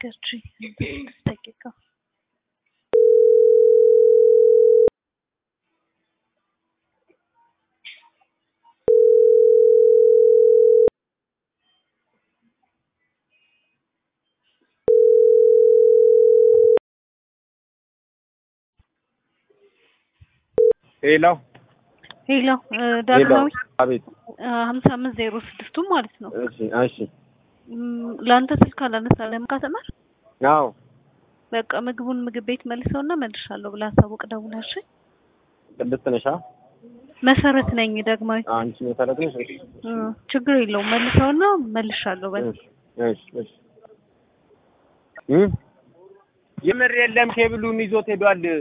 ኤነርጂ ስድስት ደቂቃ ሄሎ ሄሎ ዳግማዊ አቤት። ሀምሳ አምስት ዜሮ ስድስቱ ማለት ነው። እሺ እሺ። ም፣ ለአንተ ስልክ አላነሳለም ካተመር አዎ በቃ ምግቡን ምግብ ቤት መልሰውና መልሻለሁ ብለህ አሳውቅ ደውለህ እሺ። ቅድስት ነሽ? አ? መሰረት ነኝ ዳግማዊ። አንቺ መሰረት ነሽ? እ፣ ችግር የለውም መልሰውና መልሻለሁ በል እሺ እሺ እሺ። እም የምር የለም ኬብሉን ይዞት ሄዷል።